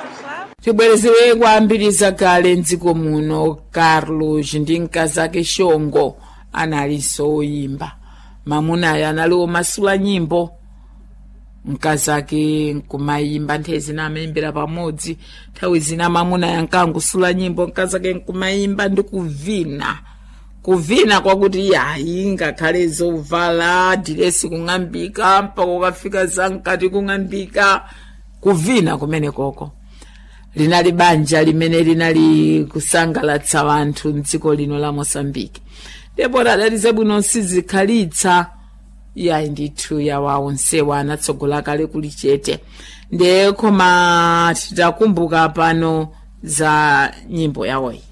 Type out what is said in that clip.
tibwerezere kwambiriza kale mdziko muno carlos ndi mkazake shongo analinso oyimba mamunayo anali omasula nyimbo mkazake nkumayimba nthawi zina amayimbira pamodzi nthawi zina mamunayo ankangusula nyimbo mkazake nkumayimba ndi kuvina kuvina kwakuti yayi ngakhale zovala diresi kung'ambika mpaka ukafika zamkati kung'ambika kuvina kumene koko linali banja limene linali kusangalatsa wanthu mdziko lino la mosambiki ndipo tadalize bwino sizikhalitsa yayi ndithu yawa onsewa anatsogola kale kuli chete ndiye koma titakumbuka pano za nyimbo yawoyi